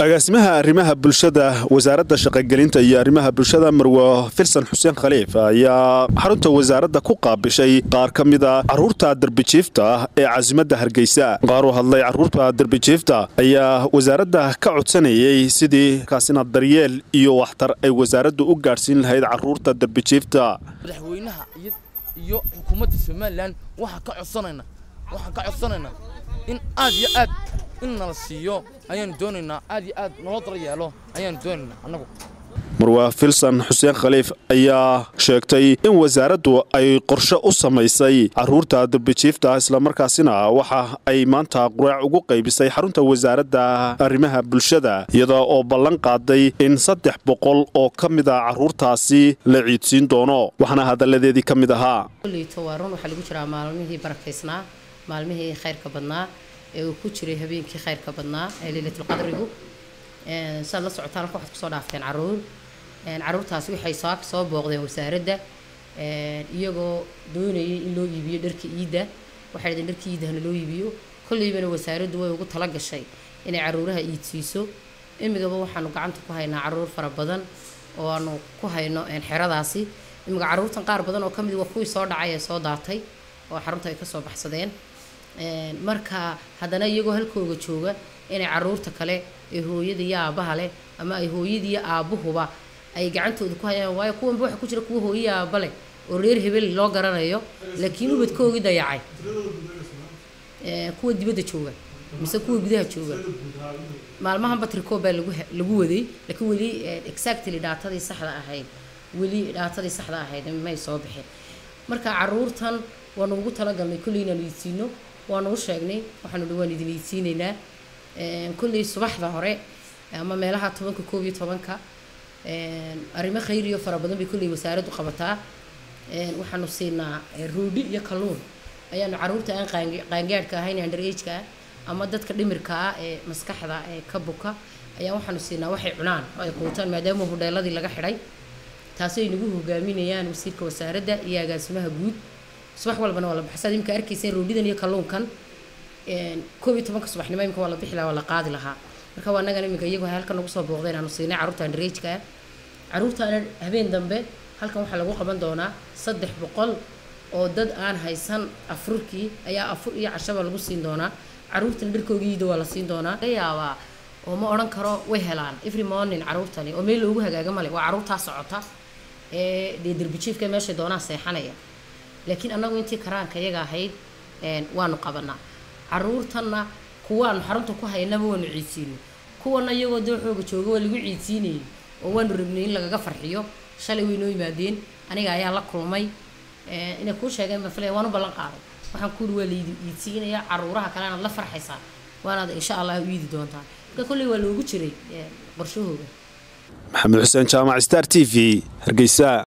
agaasimaha arrimaha bulshada wasaaradda shaqogelinta iyo arrimaha bulshada marwo filsan xuseen khaliif ayaa xarunta wasaaradda ku qaabishay qaar ka mida caruurta derbijiifta ee casimadda hargeysa qaar u hadlay caruurta derbijiifta ayaa wasaaradda ka codsanayay sidii kaasina daryeel iyo waxtar ay wasaaraddu u gaadhsiin lahayd caruurta derbijiifta madaxweynaha iyo xukuumadda somalilan waxaan ka codsanayna waxaan ka codsanaynaa in aad iyo aad in nala siiyo ayaanu doonaynaa aad iyo aad naloo dala yeelo ayaanu doonaynaa annagu marwa filsan xuseen khaliif ayaa sheegtay in wasaaraddu ay qorshe u samaysay caruurta derbijiifta islamarkaasina waxa ay maanta quraac ugu qaybisay xarunta wasaaradda arrimaha bulshada iyada oo ballan qaaday in saddex boqol oo ka mida caruurtaasi la ciidsiin doono waxaana hadalladeedii ka mid ahaa waa run waxaa lagu jiraa maalmihii barakaysnaa maalmihii khayrka badnaa ee uu ku jiray habeenkii khayrka badnaa ee leylatulqadrigu saad la socotaan halka waxaad kusoo dhaafteen caruur caruurtaasi waxay soo soo booqdeen wasaaradda iyagoo doonayay in loo iibiyo dharka iidda waxay dhadeen dharka iiddahana loo iibiyo kolleybana wasaaraddu way ugu tala gashay inay caruuraha iidsiiso imigaba waxaanu gacanta ku haynaa caruur fara badan oo aanu ku hayno xeradaasi imiga caruurtan qaar badan oo ka mid waa kuwii soo dhacay ee soo daatay oo xarunta ay kasoo baxsadeen marka haddana iyagoo halkooga jooga inay caruurta kale ee hooyada iyo aabaha leh ama ay hooyadiiyo aabuhuba ay gacantooda ku hayaan waayo kuwanba waxa ku jira kuwa hooyiya aaba leh oo reer hebel loo garanayo laakiin ubadkoogii dayacay kuwa dibadda jooga mise kuwa gudaha jooga maalmahan batriko baa lagu lagu waday laakiin weli exactly dhaatadii saxda ahayd weli dhaatadii saxda ahayd may soo bixin marka caruurtan waanu ugu talagalnay kolley inaanu iidsiino waanu u sheegnay waxaanu dhi waan idin iidsiinaynaa kolley subaxda hore ama meelaha tobanka koob iyo tobanka arrimo khayriyo fara badan bay kolley wasaaraddu qabataa waxaanu siinaa roodhi iyo kalluun ayaanu caruurta aan qaangaadhka ahayn underageka ah ama dadka dhimirka ah ee maskaxda ee ka buka ayaa waxaanu siinaa waxay cunaan oo ay quutaan maadaama hudheeladii laga xidhay taasi ay nagu hogaaminayaan wasiirka wasaaradda iyo agaasimaha guud subax walbana waa la baxsaad imika arkayseen roodhidan iyo kalluunkan koob iyo tobanka subaxnimo imika waa la bixi lahaa waa la qaadi lahaa marka waa annagan imika iyagu halkan nagu soo booqdeen aanu siinay carruurta underageka ah carruurtaana habeen dambe halkan waxaa lagu qaban doonaa saddex boqol oo dad aan haysan afurkii ayaa afur iyo cashaba lagu siin doonaa caruurtana dharkoogiida waa la siin doonaa laga yaabaa oo ma odhan karo way helaan every morning caruurtani oo meel loogu hagaaga male waa caruurtaa socota ee dee derbijiifka meeshay doonaan seexanaya laakiin annagu intii karaanka iyaga ahayd waanu qabanaa caruurtanna kuwaanu xarunta ku haynaba waanu ciidsiinay kuwana iyagoo dooxooga jooga waa lagu ciidsiinayay oo waanu rabnay in lagaga farxiyo shalay way noo yimaadeen aniga ayaa la kulmay inay kuu sheegeen baan filaya waan u ballan qaaday waxaan kuuri waa laydi iidsiinayaa caruuraha kale anaad la farxaysaa waanaad insha allah u iidi doontaa marka kolley waa loogu jiray qorshahooga maxamed xuseen jaamac star t v hargeysa